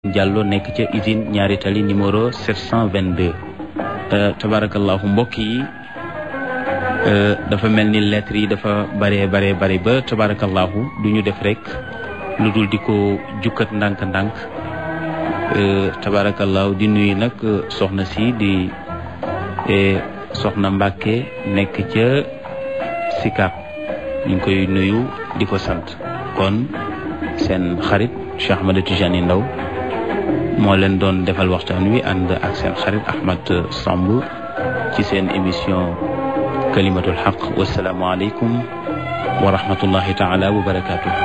Diallo nekk ca usine ñaari tali numéro 722 tabarakallahu mbokk yi dafa mel ni lettres yi dafa bare bare bare ba tabarakallahu du ñu def rek lu dul di ko jukkat ndànk-ndànk tabarakallahu di nuyu nag soxna si di soxna Mbàkke nekk ca Sicap ñu ngi koy nuyu di ko sant kon seen xarit Cheikh Ahmed Tijani Ndaw moo leen doon defal waxtaan wi ànd ak seen xarit Ahmed Samb ci seen émission kalimatul xaq wasalaamu aleykum wa rahmatullahi taala wa barakaatu.